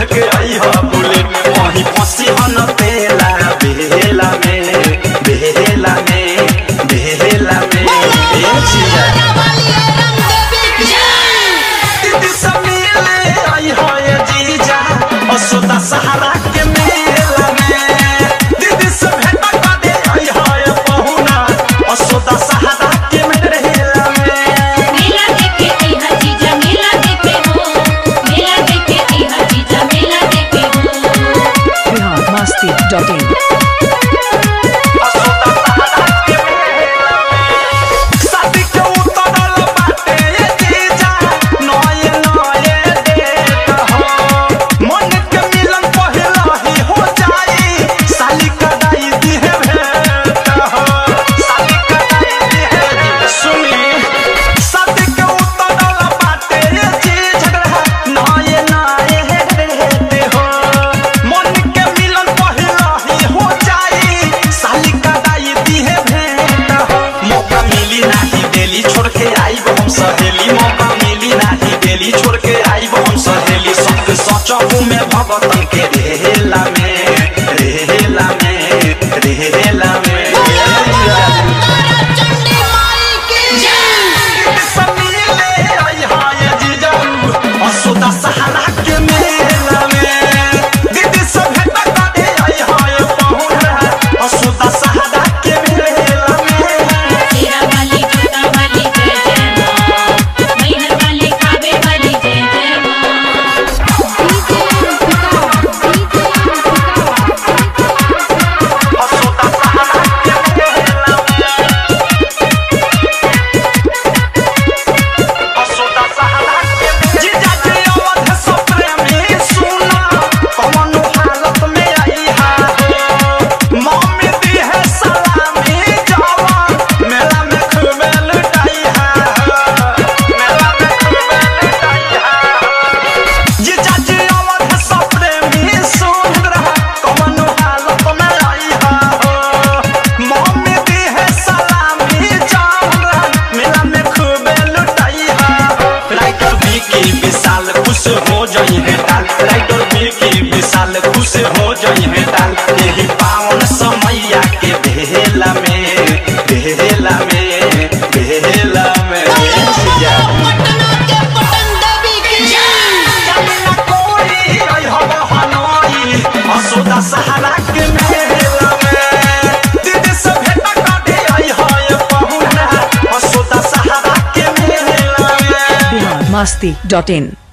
के आई हो बुलेट वहीं फंसी हन बेला बेला में बेला में बेला में ए जिया दीदी सब मिले आई हो ये जीजा असुदा सहारा के मेला में दीदी सब भेंट कर दे आई हो ये पहुना असुदा सहारा के मेला में मेला देखे आई हजीजा मेला देखे हो मेला देखे आई हजीजा मेला देखे हो बिहार मस्ती डॉट इन शादी के उतरल बाटे ये जीजा नये नये डेट हो मन के मिलन पहिला ही हो जाई साली कदाई दिहे भेंट हो साली कदाई दिहे सुनी शादी के उतरल बाटे ये जीजा नये नये डेट हो मन के मिलन पहिला ही हो जाई साली कदाई दिहे भेंट हो मौका मिली नाही देली छोड़ के आईब हम सहेली मौका मिली नाही देली छोड़ के आईब हम सहेली सबके सचहु में भगतन के रेला में रेला में रेला में सब मिले आई हाय जीजाऊ, असुदा सहारा के मेला में। दीदी सब भेंट कर दे आई हाय पहुना, असुदा सहारा के मेला में। तेरा वाली छोटा वाली जय जय माँ मैहर वाली कावे वाली जय जय माँ असुदा सहारा के मेला में। असुदा सहारा के मेला में। जीजा जी अवध सब प्रेमी सुना, कौनो हालत में आई हा हो। मम्मी दी है सलामी जवान, मेला में खूबे लुटाई हा हो। मेला में खूबे लुटाई हा हो। जीजा जी अवध सब प्रेमी सुन रहा, कौनो हालत में आई हा हो। मम्मी दी है सलामी जवान, मेला में खूबे लुटाई हा हो। राइटर विकी विशाल खुश हो जाई है डाल राइटर विकी विशाल खुश हो जाई है डाल यही पावन समैया के बेला में बेला में बेला में जिया। चलना कोई आई हवा हनोई, असोदा सहारा के मेला में। दीदी से भेंट कर दे आई हाय पहुना, असोदा सहारा के मेला में बिहार मस्ती डॉट इन